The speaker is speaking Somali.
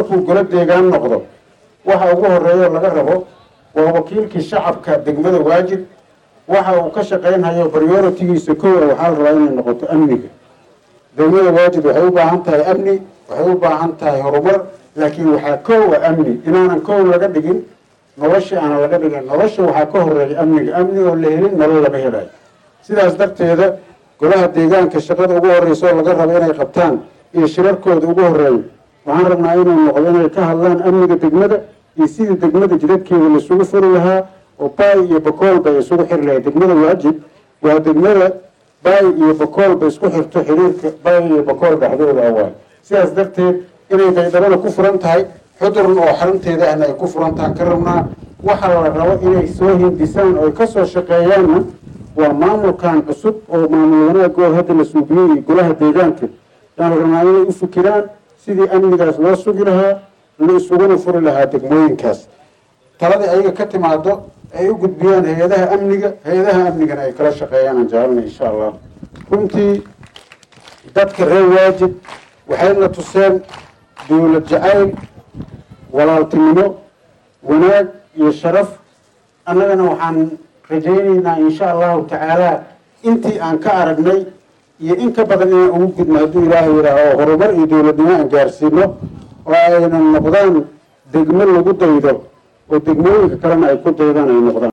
markuu golo deegaan noqdo waxa ugu horeeyo laga rabo waa wakiilkii shacabka degmada waajid waxa uu ka shaqaynhayo prioritigiisa kow a waxaa la rabaa inay noqoto amniga degmada waajid waxay u baahan tahay amni waxay u baahan tahay horumar laakiin waxaa kow a amni inaanan kow laga dhigin nolosha aanan laga dhigin nolosha waxaa ka horeeya amniga amni oo la helin nolol lama helayo sidaas darteeda golaha deegaanka shaqada ugu horeysa oo laga rabo inay qabtaan iyo shirarkooda ugu horeeya waxaan rabnaa inuu noqdo inay ka hadlaan amniga degmada iyo sidii degmada jidadkeeda laisugu furi lahaa oo baay iyo bakoolba ay isugu xiri lahay degmada waajib waa degmada baay iyo bakoolba isku xirto xiriirka baay iyo bakool dhexdooda awaay sidaas darteed inay baydhabana ku furan tahay xudurn oo xarunteeda ahna ay ku furan tahan ka rabnaa waxa la rabo inay soo hindisaan oo ay kasoo shaqeeyaanna waa maamulkan cusub oo maamul wanaagoo hadda la suubiyey iyo golaha deegaanka yaan la rabnaa inay u fikiraan sidii amnigaas loo sugi lahaa la isuguna furi lahaa degmooyinkaas taladii ayaga ka timaado ay u gudbiyaan hay-adaha amniga hay-adaha amnigana ay kala shaqeeyaan aan jecelna insha allah runtii dadka reer waajib waxayna tuseen dowlad jacayl walaaltinimo wanaag iyo sharaf annagana waxaan rajaynaynaa insha allahu tacaala intii aan ka aragnay iyo in ka badan inaan ugu gudno hadduu ilaahay yidhaaho horumar iyo dowladnimo aan gaarsiino oo aynan noqdaan degmo lagu daydo oo degmooyinka kalena ay ku daydaan ay noqdaan